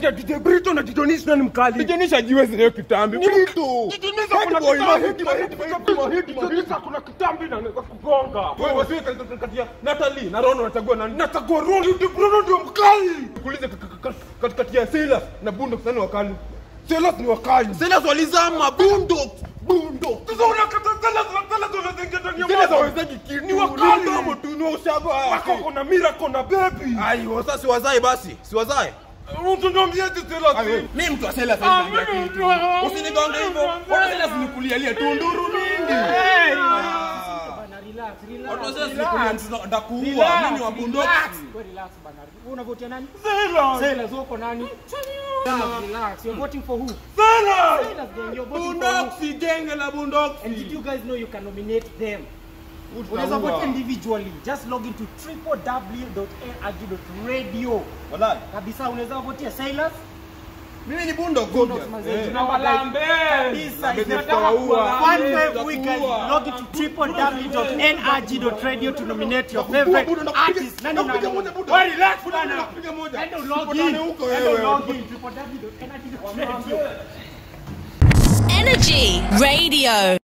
kati ya DJ Brito na Didonis nani mkali? Didonis hajiwezi leo kitambi. Brito. Didonis Head kuna boy, kitambi, mahidi, mahidi, mahidi, mahidi, Didonis mahidi. kuna kitambi na anaweza kugonga. Wewe wasiwe kati- kati ya Natalie na Rono unachagua nani? Nachagua Ronaldo, ndio Bruno ndio mkali. Kuulize ka- ka- ka- katikati ya Silas na Bundox nani wakali? Silas ni wakali. Silas walizama Bundox. Bundox. Sasa unakata Silas na Silas unazingia ndani ya Silas maji. hawezeki kitu. Ni wakali. mdomo tu ni ushago. Wako kuna miracle na baby. Aiyo, sasa siwazae basi. Siwazae. Mtu niambiaje Silas? Mimi mtu wa Silas Ah, hawezi kuingia mimi kitu. mtu wa- Usinigonge hivyo. mtu wa- Wana Silas ni kulialia tunduru mingi. Bana, relax, relax. Watu wa Silas ni relax. kulia tuna- ndakuua. Relax, Mimi ni wa Bundox. relax. Wewe relax bana. Wewe unavotia nani? Silas. Sailors wako nani? Relax, relax. You're voting for who? Silas. Sailors gang, you're voting for Bundox who? genge la Bundox. And did you guys know you can nominate them? Unaweza vote individually. Just log into www.nrg.radio. Wallahi. Kabisa unaweza votia Sailors. Mimi ni Bundox. Bundox manze. Eh. Tunawalambe. Kabisa. Lambe Inataka tutawaua. One Lambe wave weekend. tutakuua. Log into www.nrg.radio to nominate your Nakupiga favorite Bundo, nakupiga- artist. Nani nakupiga unani- moja, Bundo. Wewe relax Bundo, bana. nakupiga moja. Enda ulog Tupatane in. huko Enda wewe. ulog in. www.nrg.radio. Energy Radio.